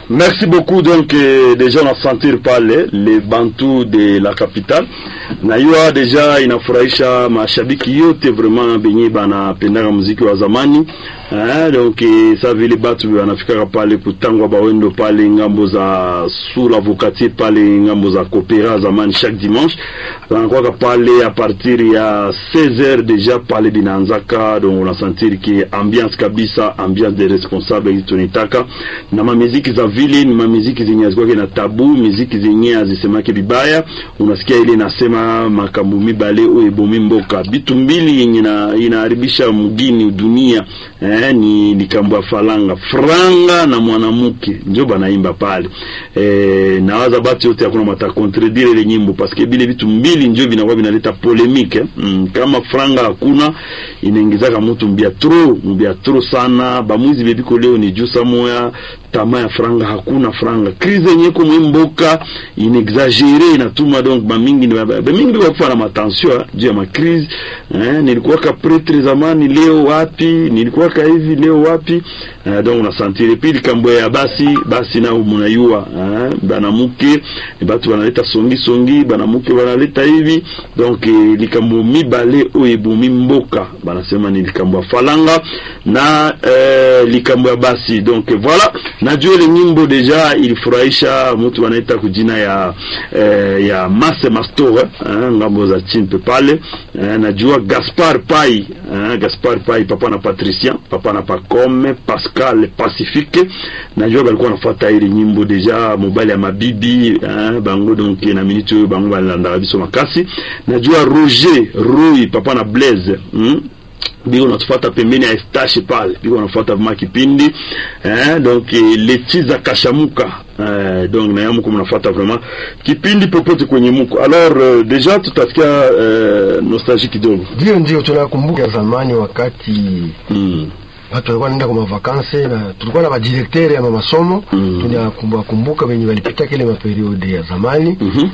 Merci beaucoup. Donc, euh, déjà, on a sentir pale les Bantu de la capitale. Na hiyo deja inafurahisha mashabiki yote vraiment benye banapendaka muziki wa zamani. Eh, donc eh, sa vile batu wanafikaka pale kutangwa bawendo pale ngambo za sous avocatier pale ngambo za Kopera zamani chaque dimanche wanakuwaka pale a partir ya 16h deja pale binaanzaka, donc unasentir ki ambiance kabisa, ambiance de responsable hizi tunitaka na mamiziki za vile ni mamiziki zenye hazikuwake na tabu, miziki zenye hazisemake vibaya. Unasikia ile inasema makambo mibale oyo ebomi mboka, bitu mbili yenye na inaharibisha mgini dunia eh, ni likambo ya falanga franga na mwanamke njo banaimba pale eh, nawaza batu yote hakuna mata contredire ile nyimbo paske bile vitu mbili njo vinakuwa vinaleta polemique mm, kama franga hakuna inaingizaka mutu mbia tro mbia tro sana bamwizi bebiko leo ni juu samoya tama ya franga hakuna franga krize yenye ko mwimboka inexagere inatuma donc bamingi bamingi ndio kufa na matension juu ya makrize eh, nilikuwa ka pretre zamani leo wapi nilikuwa ka hivi leo wapi eh, donc unasantire pili kambo ya basi basi nao munayua eh, banamuke batu banaleta songi songi banamuke banaleta hivi donc eh, likambo mibale oyo ebumi mboka banasema ni likambo ya falanga na eh, likambo ya basi donc voilà najua ile nyimbo deja ilifurahisha mtu wanaita kujina ya eh, ya Mase Mastore eh, ngambo za chimpe pale eh, najua Gaspar Pai eh, Gaspar Pai papa na Patricien papa na Pacome Pascal Pacifique najua balikuwa nafuata ile nyimbo deja mobile ya mabibi eh, bango donc na minute oyo bango balandaka biso makasi najua Roger Rui papa na Blaise hmm? biko natufuata pembeni ya Estache pale biko nafuata vima kipindi eh, donc leti za kashamuka eh, donc na yamuko mnafuata vraiment kipindi popote kwenye muko alors euh, deja tutasikia euh, nostalgie kidogo ndio ndio tunakumbuka zamani wakati mm. watu walikuwa naenda kwa mavakanse na tulikuwa na madirektere ya masomo Mm. tunakumbuka wenye walipita kile maperiode ya zamani Mhm.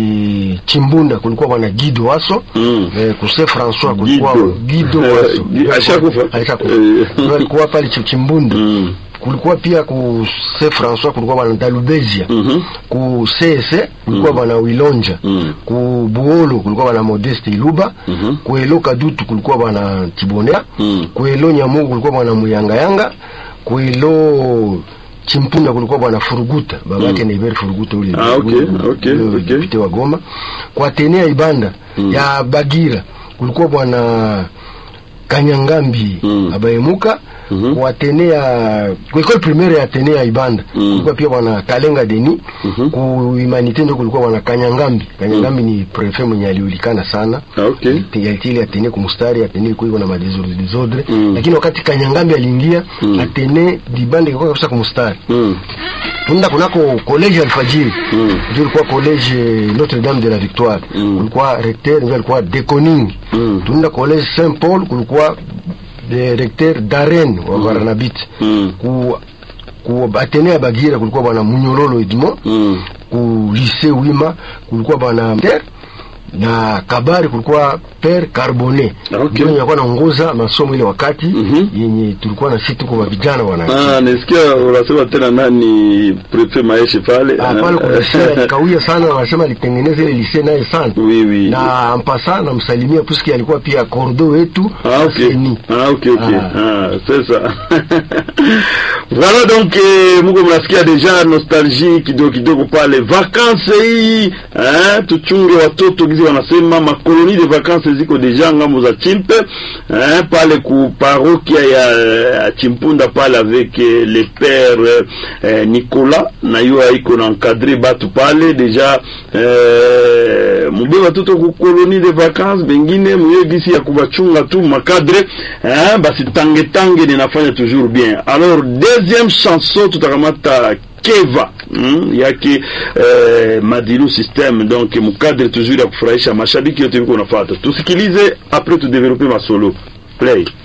ni Chimbunda kulikuwa bwana Guido Waso Mm. eh, Kuse François kulikuwa Guido. Guido Eh, Waso Gui- alishakufa? alishakufa Eh. Ndio alikuwa pale Chi- Chimbunda Mm. kulikuwa pia ku se François kulikuwa bwana Dalubezia Mhm. ku CS kulikuwa bwana Wilonja Mm. ku Buolo kulikuwa bwana Modeste Iluba Mhm. ku Elo Kadutu kulikuwa bwana Tibonea Mm. ku Elo Nyamugu kulikuwa bwana Muyangayanga ku Elo Chimpunda kulikuwa bwana Furuguta babake Mm. na Iberi Furuguta ule Ah, okay, ule- okay, ule okay. depute wa Goma kwa Tenea Ibanda Mm. ya Bagira kulikuwa bwana Kanyangambi Mm. abayemuka Mhm. kwa Tenea kwa école primaire ya Tenea Ibanda Mm. kulikuwa pia bwana Kalenga Deni Mhm. ku Humanité ndio kulikuwa bwana Kanyangambi Kanyangambi ni prefet mwenye aliulikana sana Ah, okay. yalitili atene kumustari atene ilikuwa iko na madesordre desordre Mm. lakini wakati Kanyangambi aliingia Mm. atene dibande ilikuwa kabisa kumustari Mm. tunaenda kunako college Alfajiri Mm. ndio ilikuwa college Notre Dame de la Victoire Mm. kulikuwa recteur ndio alikuwa Deconing Mm. tunaenda college Saint Paul kulikuwa de recteur Darren wa Barnabit Mm. ku ku atene ya Bagira kulikuwa bwana Munyololo Edmond Mm. ku lycée Wima kulikuwa bwana Ter na Kabari kulikuwa Père Carbonet Ah, okay. ndio alikuwa anaongoza masomo ile wakati Mhm. yenye tulikuwa na sisi tuko vijana bwana Ah, nisikia unasema tena nani prefet Maeshe pale Ah, pale kuna lycée alikawia sana wanasema alitengeneza ile lycée naye sana Oui, oui. na ampasa namsalimia puisque alikuwa pia cordo wetu Ah, ok. Seni. Ah, ok, ok. Ah. Ah, c'est ça. voilà donc eh, muko mnasikia deja nostalgie kidogo kidogo pale vacances hii eh, tuchunge watoto gizi wanasema makoloni de vacances ziko deja ngambo za chimpe eh, pale ku parokia ya, ya chimpunda pale avec eh, le père eh, Nicolas na yo iko na encadrer batu pale deja eh, mube watoto ku koloni de vacances bengine muye gisi ya kubachunga tu makadre eh, basi tange tange ninafanya toujours bien alors deuxième chanson tutakamata keva mm, yake eh, madilu system donc mukadre toujours ya kufurahisha mashabiki yote viko nafata tusikilize après tudevelope masolo play